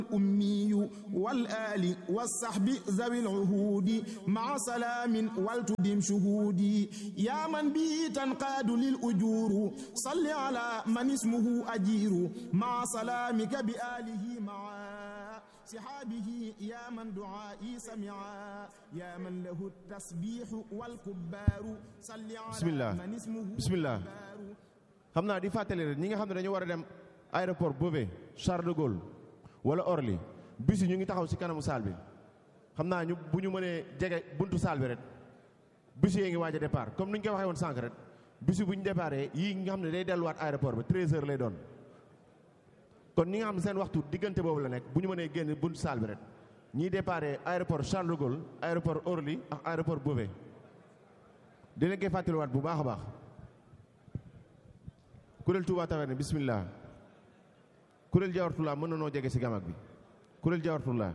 الأمي والآل والصحب ذوي العهود مع سلام والتدم شهودي يا من به تنقاد للأجور صل على من اسمه أجير مع سلامك بآله معا صحابه يا من دعائي سمعا يا من له التسبيح والكبار صل على بسم الله من اسمه بسم الله xam naa di fàttali rek ñi nga xam ne dañu war a dem aéroport Beauvais Charles de Gaulle wala Orly bis yi ñu ngi taxaw ci kanamu saal bi xam naa ñu bu ñu mënee jege buntu saal bi rek bis yi ngi waaj a départ comme ni ñu ko waxee woon sànq rek bis yi bu ñu départee yii nga xam ne day delluwaat aéroport ba 13 heures lay doon kon ñi nga xam ne seen waxtu diggante boobu la nekk bu ñu mënee génn buntu saal bi rek ñiy départee aéroport Charles de Gaulle aéroport Orly ak aéroport Beauvais dina koy fàttaliwaat bu baax a baax kuréel Touba Taverne bismillah kuréel Jawartulaa mën na noo jege ci gamag bi kuréel Jawartulaa